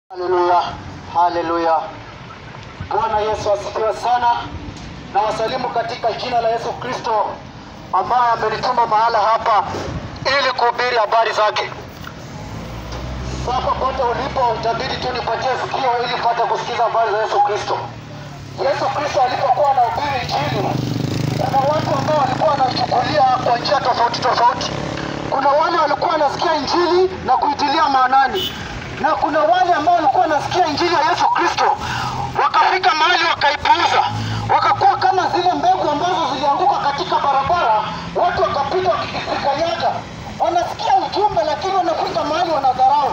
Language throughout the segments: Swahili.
Haleluya, haleluya. Bwana Yesu asifiwe sana, na wasalimu katika jina la Yesu Kristo ambaye amenituma mahala hapa ili kuhubiri habari zake. Sasa pote ulipo, itabidi tu nipatie sikio ili upate kusikiza habari za Yesu Kristo. Yesu Kristo alipokuwa anahubiri Injili, kuna watu ambao walikuwa wanachukulia kwa njia tofauti tofauti. Kuna wale walikuwa wanasikia Injili na kuitilia maanani, na kuna wale ambao walikuwa wanasikia Injili ya Yesu Kristo wakafika mahali wakaipuuza, wakakuwa kama zile mbegu ambazo zilianguka katika barabara, watu wakapita wakikanyaga. Wanasikia ujumbe, lakini wanafika mahali wanadharau.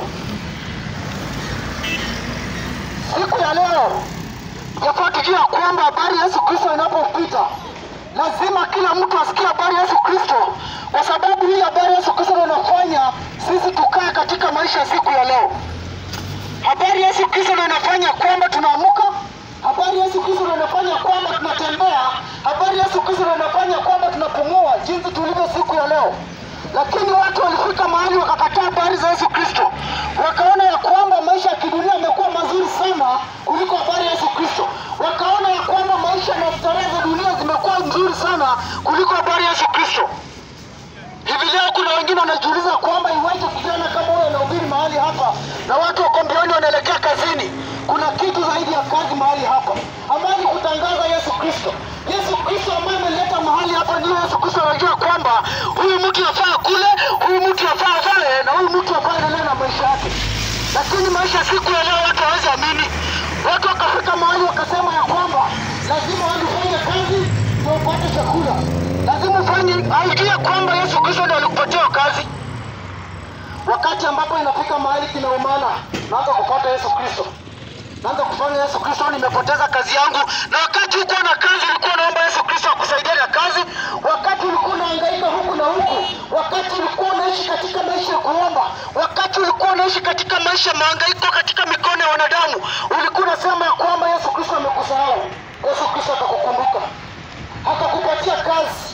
Siku ya leo yafaa tujue ya kwamba habari ya Yesu Kristo inapopita lazima kila mtu asikie habari ya Yesu Kristo, kwa sababu hii habari ya Yesu Kristo ndio inafanya sisi tukae katika maisha ya siku ya leo. Habari ya Yesu Kristo ndio inafanya kwamba tunaamuka. Habari ya Yesu Kristo ndio inafanya kwamba tunatembea. Habari ya Yesu Kristo ndio inafanya kwamba tunapumua jinsi tulivyo siku ya leo. Lakini watu walifika mahali wakakataa habari za Yesu Kristo, wakaona ya kwamba maisha ya kidunia yamekuwa mazuri sana kuliko habari ya Yesu Kristo. Wakaona ya kwamba maisha na starehe za dunia zimekuwa nzuri sana kuliko habari ya Yesu Kristo. Hivi leo kuna wengine wanajiuliza kwamba iweje kijana kama huyo anahubiri mahali hapa na watu wako mbioni wanaelekea kazini. Kuna kitu zaidi ya kazi mahali hapa, ambayo ni kutangaza Yesu Kristo. Yesu Kristo ambaye ameleta mahali hapa, ndio Yesu Kristo anajua kwamba huyu mtu yafaa kule, huyu mtu yafaa pale, na huyu mtu yafaa endelee na maisha yake. Lakini maisha siku ya leo watu hawezi amini. Watu wakafika mahali wakasema ya kwamba lazima watu ufanye kazi ndio upate chakula, lazima ufanye, aujue kwamba Yesu Kristo ndio alikupatia hiyo kazi. Wakati ambapo inafika mahali kinaumana, naanza kupata Yesu Kristo, naanza kufanya Yesu Kristo, nimepoteza kazi yangu. Na wakati ulikuwa na kazi, ulikuwa unaomba Yesu Kristo akusaidie na kazi. Wakati ulikuwa unahangaika huku na huku, wakati ulikuwa unaishi katika maisha ya kuomba, wakati ulikuwa unaishi katika maisha ya mahangaiko katika mikono ya wanadamu, ulikuwa unasema ya kwamba Yesu Kristo amekusahau. Yesu Kristo atakukumbuka, atakupatia kazi.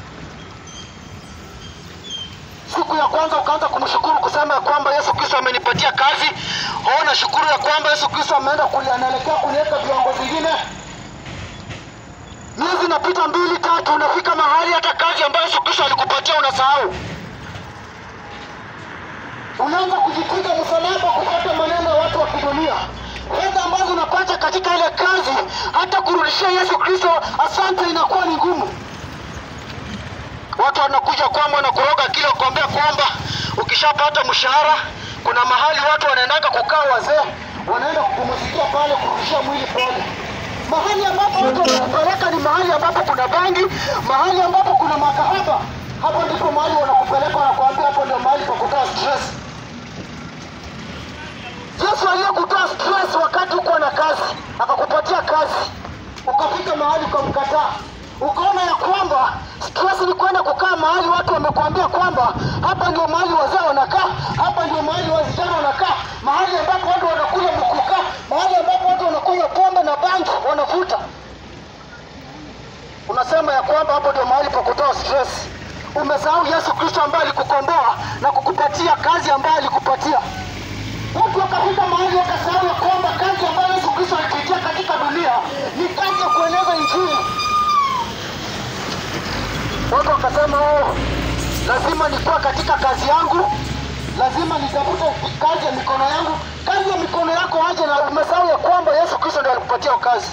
Siku ya kwanza ukaanza kumshukuru kusema ya kwamba Yesu Kristo amenipatia kazi. Oh, nashukuru ya kwamba Yesu Kristo ameenda kuli, anaelekea kuniweka viwango vingine. Miezi inapita mbili tatu, unafika mahali hata kazi ambayo Yesu Kristo alikupatia unasahau. Unaanza kujipiga msalaba kupata maneno ya watu wa kidunia. Fedha ambazo unapata katika ile kazi, hata kurudishia Yesu Kristo asante inakuwa ni ngumu. Watu wanakuja kwamba na kuroga kile kuambia kwamba ukishapata mshahara, kuna mahali watu wanaendaga kukaa wazee, wanaenda kupumzikia pale, kurudishia mwili pale. Mahali ambapo watu wanakupeleka ni mahali ambapo kuna bangi, mahali ambapo kuna makahaba. Hapo ndipo mahali wanakupeleka, wanakuambia hapo ndio mahali pa kutoa stress. Yesu aliyekutoa stress wakati uko na kazi, akakupatia kazi, ukafika mahali ukamkataa, ukaona ya kwamba stress ni kwenda kukaa mahali watu wamekuambia kwamba hapa ndio mahali wazee wanakaa, hapa ndio mahali wasichana wanakaa, mahali ambapo watu wanakula mkuka, mahali ambapo watu wanakunywa pombe na bangi wanavuta. Unasema ya kwamba hapo ndio mahali pa kutoa stress. Umesahau Yesu Kristo ambaye alikukomboa na kukupatia kazi ambayo alikupatia. Watu wakafika mahali wakasahau ya kwamba kazi ambayo Yesu Kristo alituitia katika dunia ni kazi ya kueneza Injili. Watu wakasema oh, lazima nikuwa katika kazi yangu, lazima nitafute kazi ya mikono yangu. Kazi ya mikono yako aje, na umesahau ya kwamba Yesu Kristo ndiye alikupatia hiyo kazi.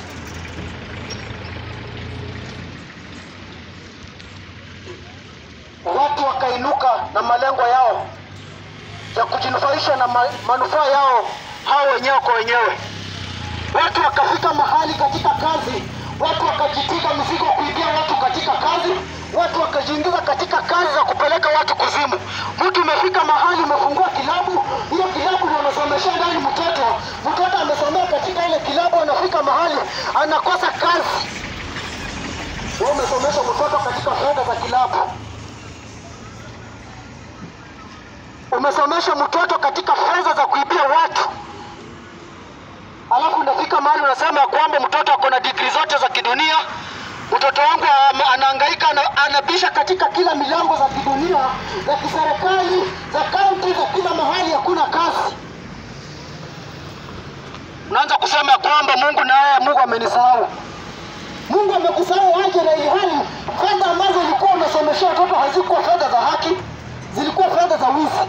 Watu wakainuka na malengo yao ya kujinufaisha na ma manufaa yao hao wenyewe kwa wenyewe. Watu wakafika mahali katika kazi, watu wakajitika mzigo kuibia watu katika kazi, watu wakajiingiza katika kazi za kupeleka watu kuzimu. Mtu umefika mahali umefungua kilabu, hiyo kilabu ndio unasomesha ndani mtoto, mtoto amesomea katika ile kilabu, anafika mahali anakosa kazi. Wewe umesomesha mtoto katika fedha za kilabu, umesomesha mtoto katika fedha za kuibia watu alafu unafika mahali unasema ya kwamba mtoto ako na digrii zote za kidunia. Mtoto wangu am- anahangaika, ana- anabisha katika kila milango za kidunia, za kiserikali, za kaunti, za kila mahali, hakuna kazi. kwamba Mungu naye Mungu amenisahau. Mungu amekusahau aje, na ilhali fedha ambazo ulikuwa unasomeshea watoto hazikuwa fedha za haki, zilikuwa fedha za wizi.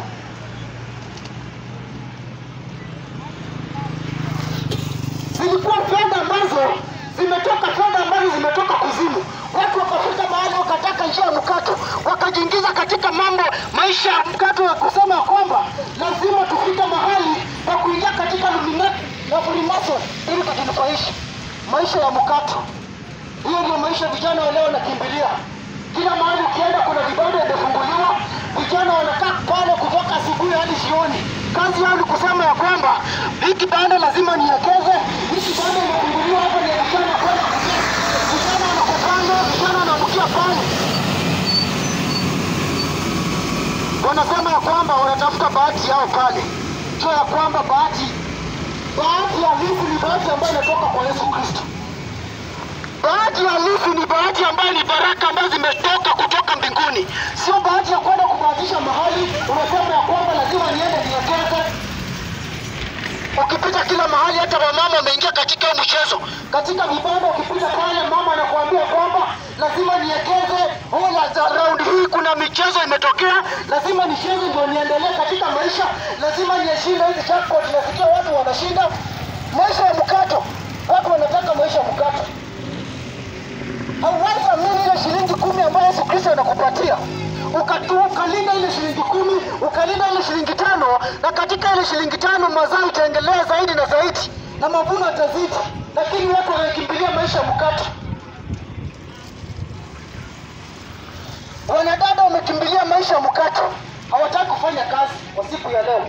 Zilikuwa fedha ambazo zimetoka, fedha ambazo zimetoka kuzimu. Watu wakafika mahali wakataka njia ya mkato, wakajiingiza katika mambo maisha ya mkato ya kusema ya kwamba lazima tufike mahali pa kuingia katika Illuminati na Freemason ili tujinufaishe maisha ya mkato. Hiyo ndio maisha vijana wa leo wanakimbilia. Kila mahali ukienda kuna vibanda vimefunguliwa, vijana wanakaa pale kutoka asubuhi hadi jioni. Kazi yao ni kusema ya kwamba hii kibanda lazima niekeze, hii kibanda imefunguliwa hapa ni ya vijana kwenda kuzini. Vijana wanakupanga, vijana wanaamkia pale, wanasema ya kwamba wanatafuta bahati yao pale, sio ya kwamba bahati bahati halisi ni bahati ambayo inatoka kwa Yesu Kristo. Bahati halisi ni bahati ambayo ni baraka ambazo zimetoka kutoka mbinguni, sio bahati ya kwenda kubahatisha mahali unasema ya kwamba lazima niende niekeze. Ukipita kila mahali, hata wamama wameingia katika huu mchezo, katika vibanda. Ukipita pale, mama anakuambia kwamba lazima niekeze. Oh, la za round hii kuna michezo imetokea, lazima nicheze ndio niendelee katika maisha, lazima nieshinde hizi jackpot. Nasikia watu wanashinda maisha ya mkato, watu wanataka maisha ya mkato hauwezi amini ile shilingi kumi ambayo Yesu Kristo anakupatia ukatu ukalinda ile shilingi kumi ukalinda ile shilingi tano na katika ile shilingi tano mazao itaendelea zaidi na zaidi na mavuno yatazidi, lakini watu wanakimbilia maisha ya mkato. Wanadada wamekimbilia maisha ya mkato, hawataki kufanya kazi kwa siku ya leo.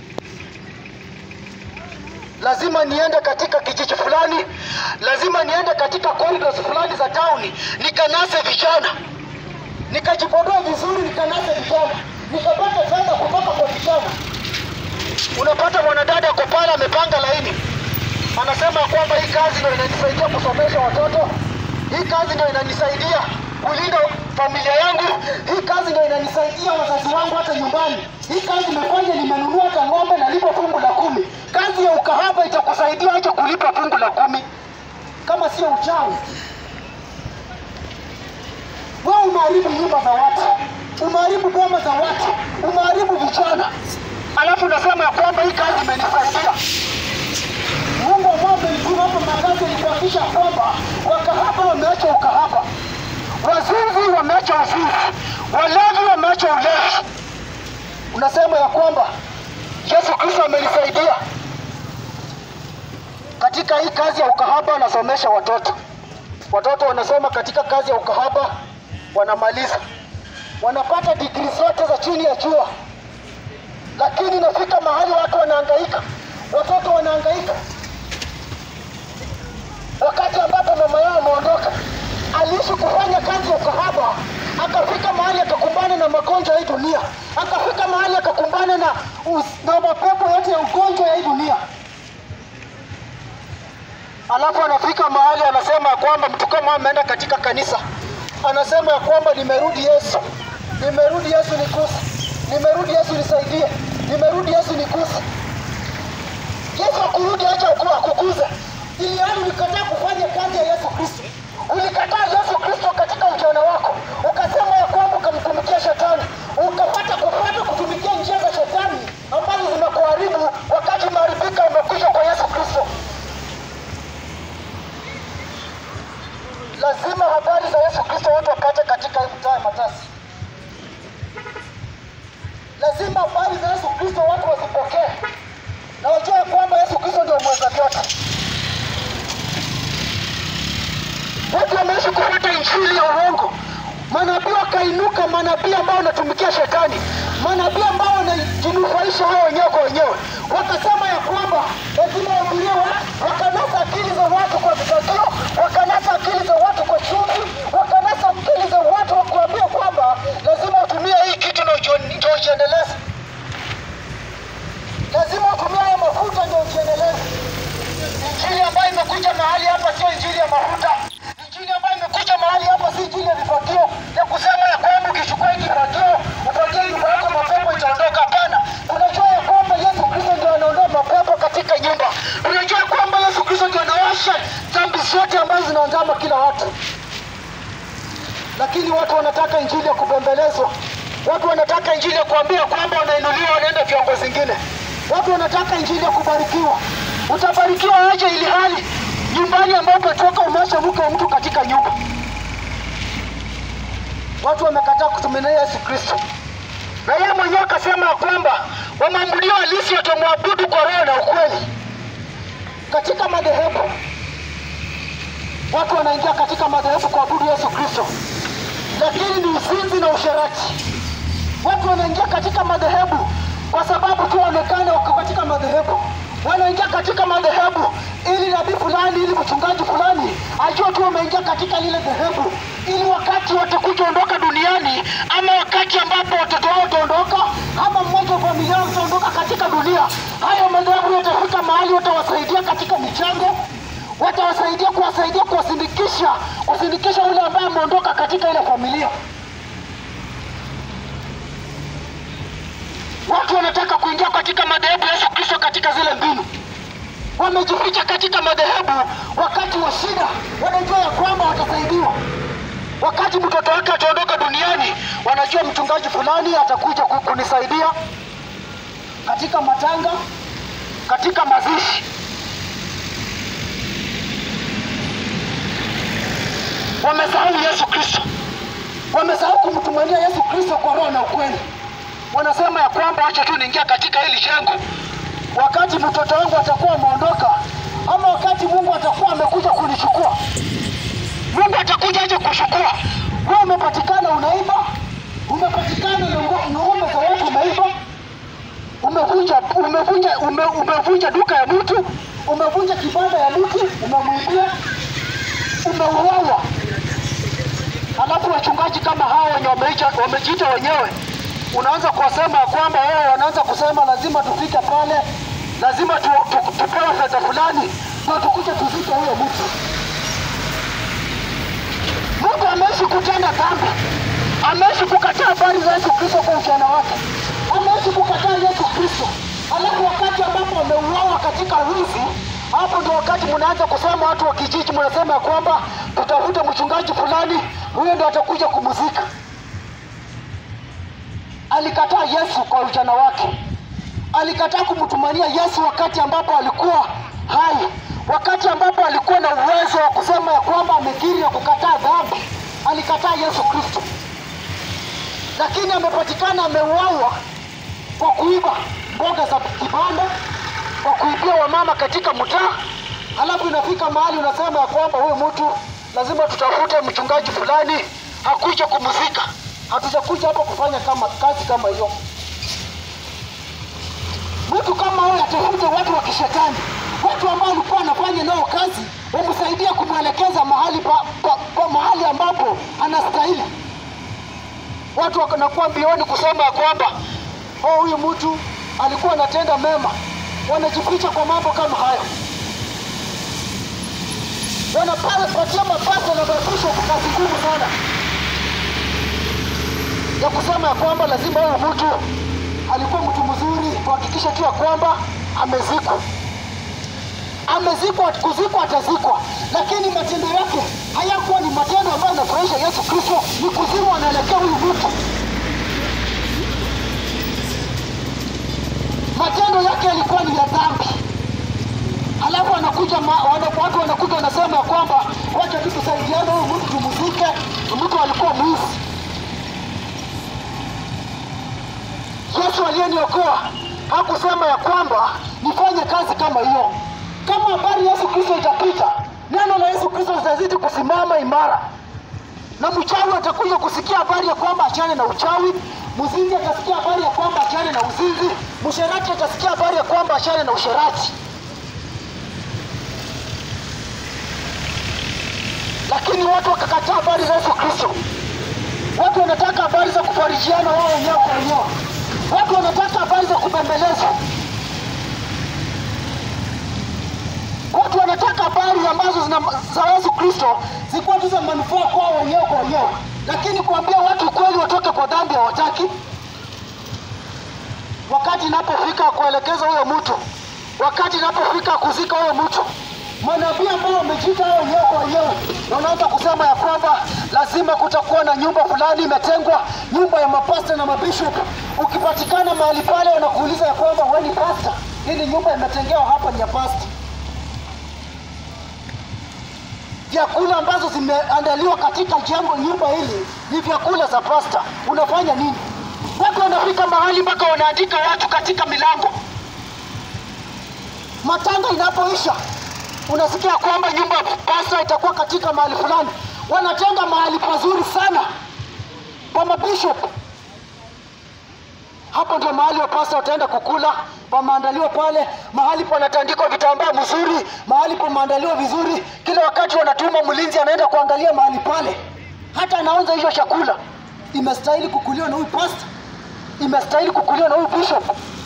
lazima niende katika kijiji fulani, lazima niende katika corridors fulani za tauni, nikanase vijana, nikajipodoa vizuri, nikanase vijana, nikapata fedha kutoka kwa vijana. Unapata mwanadada ako pale amepanga laini, anasema kwamba hii kazi ndio inanisaidia kusomesha watoto, hii kazi ndio inanisaidia kulinda familia yangu, hii kazi ndio inanisaidia wazazi wangu hata nyumbani, hii kazi imefanya nimenunua hata ng'ombe nalipa fungu la kumi. Kazi ya ukahaba itakusaidia aje kulipa fungu la kumi kama sio uchawi? Wewe umeharibu nyumba za watu, umeharibu boma za watu, umeharibu vijana, alafu unasema ya kwamba hii kazi imenisaidia. Mungu ambao amenituma hapa Magazi ni kuhakikisha kwamba wakahaba wameacha ukahaba, wazinzi wameacha uzinzi, walevi wameacha ulevi. Unasema ya kwamba Yesu Kristo amenisaidia katika hii kazi ya ukahaba. Anasomesha watoto, watoto wanasoma katika kazi ya ukahaba, wanamaliza, wanapata digrii zote za chini ya jua, lakini inafika mahali watu wanahangaika, watoto wanahangaika wakati ambapo mama yao ameondoka, aliishi kufanya kazi ya ukahaba, akafika mahali akakumbana na magonjwa ya hii dunia, akafika mahali akakumbana na, us- na mapepo yote ya ugonjwa ya hii dunia. Alafu anafika mahali anasema ya kwamba mtu kama ameenda katika kanisa, anasema ya kwamba nimerudi Yesu, nimerudi Yesu nikuse, nimerudi Yesu nisaidie, nimerudi Yesu nikuse. Yesu akurudi acha aku- akukuze. Ili hali ulikataa kufanya kazi ya Yesu Kristo, ulikataa Yesu Kristo katika ujana wako, ukasema ya kwamba ukamtumikia shetani, ukapata kupata kutumikia njia za shetani ambazo zimekuharibu, wakati umeharibika umekwisha kwa Yesu Kristo. Lazima habari za Yesu Kristo watu wapate katika hii mtaa ya Matasi. Lazima habari za Yesu Kristo watu wazipokee na wajue ya kwamba Yesu Kristo ndio mweza vyote. Watu wameishi kufuata injili ya uongo. Manabii wakainuka, manabii ambao wanatumikia shetani, manabii ambao wanajinufaisha wao wenyewe kwa wenyewe, wakasema ya kwamba lazima wahubirie watu, wakanasa akili za watu kwa vitadio, wakanasa akili za watu kwa chumvi, wakanasa akili za watu wa kuambia kwamba lazima utumie hii kitu ndio uji- ndio ujiendeleze, lazima utumie haya mafuta ndio ujiendeleze. Injili ambayo imekuja mahali hapa sio injili ya mafuta. Injili ambayo imekuja mahali hapa si injili ya vifagio ya kusema ya kwamba ukichukua hii kifagio upatie nyumba yako mapepo itaondoka. Hapana, unajua ya kwamba Yesu Kristo ndio anaondoa mapepo katika nyumba. zote ambazo zinaandama kila watu, lakini watu wanataka injili ya kubembelezwa. Watu wanataka injili ya kuambia kwamba wanainuliwa, wanaenda viwango zingine. Watu wanataka injili ya kubarikiwa. Utabarikiwa aje ili hali nyumbani ambapo toka umeacha mke wa mtu katika nyumba? Watu wamekataa kutumainia Yesu Kristo, na yeye mwenyewe akasema ya kwamba wamwabudio halisi watamwabudu kwa roho na ukweli. Katika madhehebu watu wanaingia katika madhehebu kuabudu Yesu Kristo, lakini ni uzinzi na usherati. Watu wanaingia katika madhehebu kwa sababu tu waonekane wako katika madhehebu. Wanaingia katika madhehebu ili nabii fulani, ili mchungaji fulani ajue tu wameingia katika lile dhehebu, ili wakati watakuja ondoka duniani, ama wakati ambapo watoto wao wataondoka, ama mmoja wa familia yao utaondoka katika dunia, hayo madhehebu yatafika mahali watawasaidia katika michango watawasaidia kuwasaidia kuwasindikisha kusindikisha yule ambaye ameondoka katika ile familia. Watu wanataka kuingia katika madhehebu ya Yesu Kristo katika zile mbinu, wamejificha katika madhehebu. Wakati wa shida wanajua ya kwamba watasaidiwa. Wakati mtoto wake ataondoka duniani, wanajua mchungaji fulani atakuja ku- kunisaidia katika matanga, katika mazishi. Wamesahau Yesu Kristo, wamesahau kumtumainia Yesu Kristo kwa roho na ukweli. Wanasema ya kwamba wacha tu niingia katika hili jengo, wakati mtoto wangu atakuwa ameondoka, ama wakati Mungu atakuwa amekuja kunichukua. Mungu atakuja aje kuchukua. Wewe umepatikana unaiba, umepatikana na ngo- ng'ombe za watu umeiba, umevunja umevunja ume, umevunja duka ya mtu, umevunja kibanda ya mtu, umemwibia umeuawa. Alafu wachungaji kama hao wenye wameita- wamejiita wenyewe, unaanza kuwasema ya kwamba wao wanaanza kusema lazima tufike pale, lazima tu, tu, tupewe fedha fulani ndio tukuje tuzike huyo mtu. Mtu ameishi kutenda dhambi, ameishi kukataa habari za Yesu Kristo kwa ujana wake, ameishi kukataa Yesu Kristo, alafu wakati ambapo ameuawa katika wizi, hapo ndio wakati mnaanza kusema, watu wa kijiji mnasema ya kwamba tutafute mchungaji fulani, huyo ndio atakuja kumuzika. Alikataa Yesu kwa ujana wake, alikataa kumtumania Yesu wakati ambapo alikuwa hai, wakati ambapo alikuwa na uwezo wa kusema ya kwamba amekiri na kukataa dhambi. Alikataa Yesu Kristo, lakini amepatikana ameuawa kwa kuiba mboga za kibanda, kwa kuibia wamama katika mtaa. Halafu inafika mahali unasema ya kwamba huyu mtu lazima tutafute mchungaji fulani hakuja kumzika. Hatujakuja hapa kufanya kama kazi kama hiyo. Mtu kama huyo atafute watu wa kishetani, watu ambao walikuwa wanafanya nao kazi, wamsaidia kumwelekeza mahali pa, pa, pa mahali ambapo anastahili. Watu wanakuwa mbioni kusema ya kwamba oh, huyu mtu alikuwa anatenda mema. Wanajificha kwa mambo kama hayo, wanapatia mapato na mafusho kazi ngumu sana ya kusema ya kwamba lazima huyu mtu alikuwa mtu mzuri, tuhakikishe tu ya kwamba amezikwa. Amezikwa, kuzikwa atazikwa, lakini matendo yake hayakuwa ni matendo ambayo yanafurahisha Yesu Kristo. Ni kuzimu anaelekea huyu mtu, matendo yake yalikuwa ni ya dhambi. Halafu anakuja ma- wana- watu wanakuja wanasema ya kwamba wacha tu tusaidiane, huyu mtu tumzike, mtu alikuwa mwizi. Yesu aliyeniokoa hakusema ya kwamba nifanye kazi kama hiyo. Kama habari ya Yesu Kristo itapita, neno la Yesu Kristo litazidi kusimama imara, na mchawi atakuja kusikia habari ya kwamba achane na uchawi, mzinzi atasikia habari ya kwamba achane na uzinzi, msherati atasikia habari ya kwamba achane na usherati. Lakini watu wakakataa habari za Yesu Kristo. Watu wanataka habari za kufarijiana wao wenyewe kwa wenyewe. Watu wanataka habari za kubembelezwa. Watu wanataka habari ambazo zina za Yesu Kristo zikuwa tu za manufaa kwao wenyewe kwa wenyewe, lakini kuambia watu ukweli watoke kwa dhambi hawataki. Wakati inapofika kuelekeza huyo mtu, wakati inapofika kuzika huyo mtu, manabii ambao wamejiita hao wenyewe kwa wenyewe na wanaanza kusema ya kwamba lazima kutakuwa na nyumba fulani imetengwa, nyumba ya mapasta na mabishop. Ukipatikana mahali pale, wanakuuliza ya kwamba wewe ni pasta, hii ni nyumba imetengewa hapa, ni ya pasta. Vyakula ambazo zimeandaliwa katika jengo nyumba hili ni vyakula za pasta. Unafanya nini? Watu wanafika mahali mpaka wanaandika watu katika milango matanga inapoisha unasikia kwamba nyumba ya pasta itakuwa katika mahali fulani, wanatenga mahali pazuri sana pa mabishop. Hapo ndio mahali wa pasta wataenda kukula, pameandaliwa pale, mahali panatandikwa vitambaa mzuri, mahali pameandaliwa vizuri. Kila wakati wanatuma mlinzi anaenda kuangalia mahali pale, hata anaonza hiyo chakula. Imestahili kukuliwa na huyu pasta, imestahili kukuliwa na huyu bishop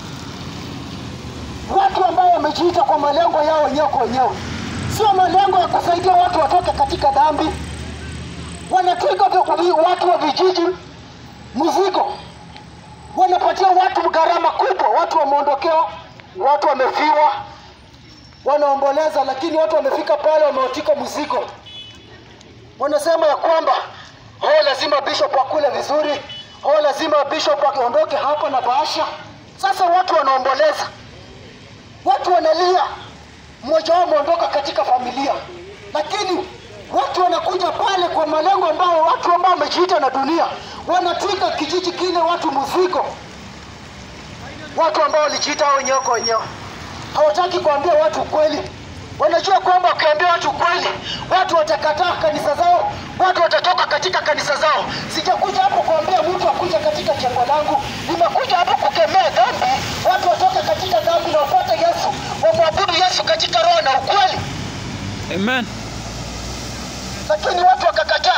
watu ambao wamejiita kwa malengo yao wenyewe kwa wenyewe, sio malengo ya kusaidia watu watoke katika dhambi. Wanatwika vi- watu wa vijiji mzigo, wanapatia watu gharama kubwa. Watu wameondokewa, watu wamefiwa, wanaomboleza, lakini watu wamefika pale, wameotika mzigo. Wanasema ya kwamba oh, lazima bishop akule vizuri, oh, lazima bishop akiondoke hapa na bahasha. Sasa watu wanaomboleza watu wanalia, mmoja wao ameondoka katika familia, lakini watu wanakuja pale kwa malengo ambao watu ambao wamejiita na dunia wanatwika kijiji kile watu mzigo, watu ambao walijiita hao wenyewe kwa wenyewe hawataki kuambia watu ukweli. Wanajua kwamba wakiambia watu ukweli, watu watakataa kanisa zao, watu watatoka katika kanisa zao. Sijakuja hapo kuambia mtu akuja katika jengo langu, nimekuja hapo kukemea dhambi, watu watoke katika dhambi na wapate Yesu, wamwabudu Yesu katika roho na ukweli. Amen. Lakini watu wakakataa,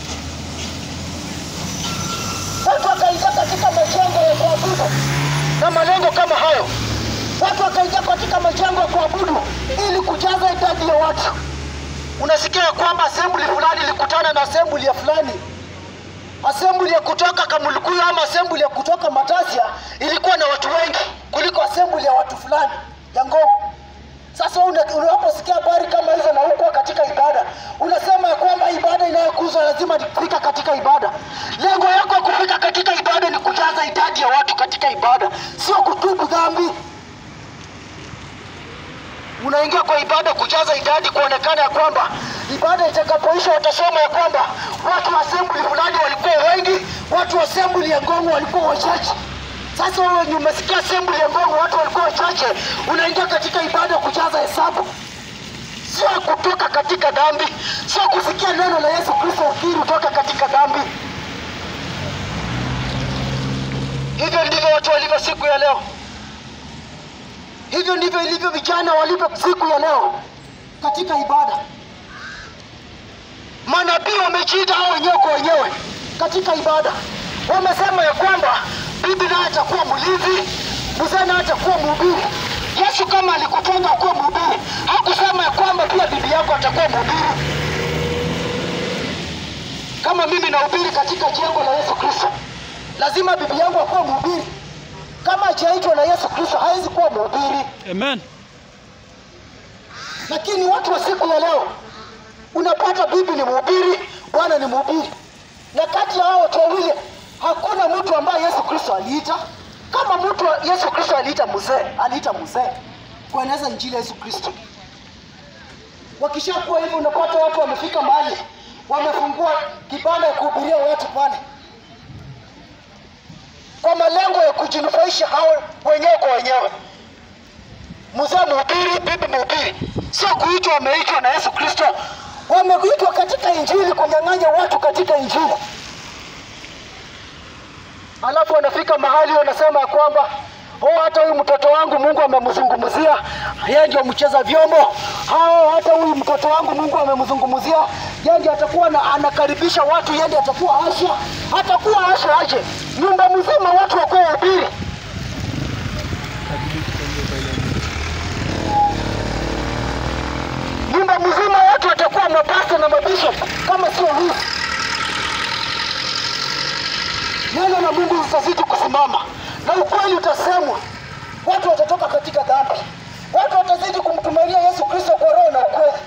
watu wakaingia katika majengo ya kuabudu na malengo kama hayo. Watu wakaingia katika majengo ya kuabudu ili kujaza idadi ya watu. Unasikia ya kwamba assembly fulani ilikutana na assembly ya fulani, assembly ya kutoka Kamulukuyu ama assembly ya kutoka Matasia ilikuwa na watu wengi kuliko assembly ya watu fulani ya Ngong. Sasa una- unaposikia habari kama hizo na huko katika ibada, unasema ya kwamba ibada inayokuzwa lazima ni kufika katika ibada. Lengo yako ya kufika katika ibada ni kujaza idadi ya watu katika ibada, sio kutubu dhambi. Unaingia kwa ibada kujaza idadi, kuonekana ya kwamba ibada itakapoisha watasema ya kwamba watu wa assembly fulani walikuwa wengi, watu wa assembly ya Ngong walikuwa wachache. Sasa wewe ni umesikia assembly ya Ngong watu walikuwa wachache, unaingia katika ibada kujaza hesabu, sio kutoka katika dhambi, sio kusikia neno la Yesu Kristo ukiri utoka katika dhambi. Hivyo ndivyo watu walivyo siku ya leo. Hivyo ndivyo ilivyo vijana walivyo siku ya leo katika ibada. Manabii wamejiita hao wenyewe kwa wenyewe katika ibada, wamesema ya kwamba bibi naye atakuwa mlinzi, mzee naye atakuwa mhubiri. Yesu kama alikutenga kuwa mhubiri, hakusema ya kwamba pia bibi yako atakuwa mhubiri. Kama mimi nahubiri katika jengo la Yesu Kristo, lazima bibi yangu akuwe mhubiri. Kama hajaitwa na Yesu Kristo, hawezi kuwa mhubiri. Amen. Lakini watu wa siku ya leo unapata bibi ni mhubiri, bwana ni mhubiri, na kati ya hao watu wawili hakuna mtu ambaye Yesu Kristo aliita. Kama mtu wa- Yesu Kristo aliita mzee, aliita mzee kueneza injili ya Yesu Kristo. Wakishakuwa hivyo, unapata watu wamefika mahali wamefungua kibanda ya kuhubiria watu pale kwa malengo ya kujinufaisha hao wenyewe kwa wenyewe mzee mhubiri, bibi mhubiri, sio kuitwa wameitwa na Yesu Kristo, wameitwa katika injili, kunyang'anya watu katika injili. Alafu wanafika mahali wanasema ya kwamba oh, hata huyu mtoto wangu Mungu amemzungumzia, yeye ndio mcheza vyombo. Hao hata huyu mtoto wangu Mungu amemzungumzia, yeye ndiye atakuwa na, anakaribisha watu, yeye ndiye atakuwa asha, atakuwa asha aje, nyumba mzima watu wakuwa wahubiri. nyumba mzima watu watakuwa mapasta na mabishop kama sio huyu. Neno la Mungu litazidi kusimama na ukweli utasemwa, watu watatoka katika dhambi, watu watazidi kumtumainia Yesu Kristo kwa roho na ukweli.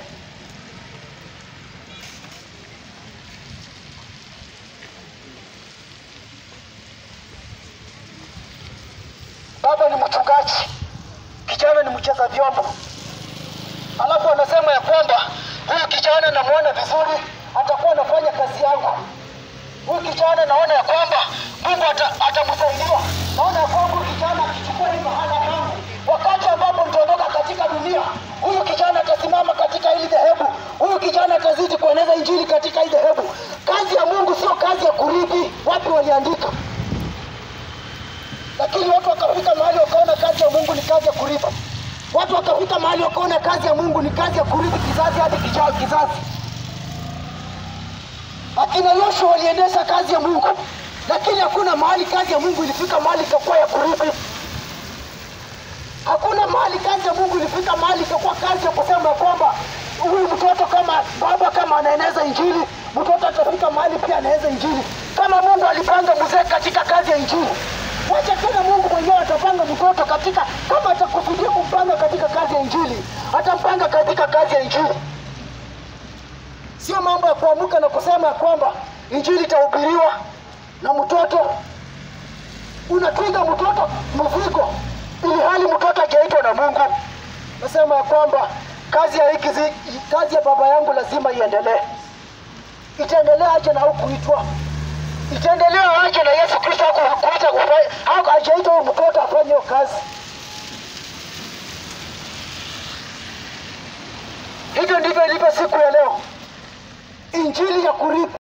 alafu anasema ya kwamba huyu kijana namwona vizuri, atakuwa anafanya kazi yangu. Huyu kijana naona ya kwamba Mungu ata- atamsaidia. Naona ya kwamba huyu kijana akichukua hii mahala pangu, wakati ambapo nitaondoka katika dunia, huyu kijana atasimama katika hili dhehebu. Huyu kijana atazidi kueneza injili katika hili dhehebu. Kazi ya Mungu sio kazi ya kurithi. Wapi waliandika? lakini watu wakafika mahali wakaona kazi ya Mungu ni kazi ya kurithi. Watu wakafika mahali wakaona kazi ya Mungu ni kazi ya kurithi kizazi hadi kichao kizazi. Akina Yoshua waliendesha kazi ya Mungu, lakini hakuna mahali kazi ya Mungu ilifika mahali ikakuwa ya kurithi. Hakuna mahali kazi ya Mungu ilifika mahali ikakuwa kazi ya kusema kwamba huyu mtoto kama baba kama anaeneza injili, mtoto atafika mahali pia anaeneza injili. Kama Mungu alipanga mzee katika kazi ya injili, wacha tena Mungu mwenyewe atapanga mtoto katika, kama atakusudia kumpanga katika kazi ya injili, atampanga katika kazi ya injili. Sio mambo ya kuamuka na kusema ya kwamba injili itahubiriwa na mtoto unatwiga mtoto mzigo ili hali mtoto hajaitwa na Mungu. Nasema ya kwamba kazi ya hiki zi- kazi ya baba yangu lazima iendelee. Itaendelea aje na hukuitwa? Itaendelea aje na Yesu Kristo hakuita kufanya haku- hajaita huyu mtoto afanye hiyo kazi? Hivyo ndivyo ilivyo siku ya leo, injili ya kurithi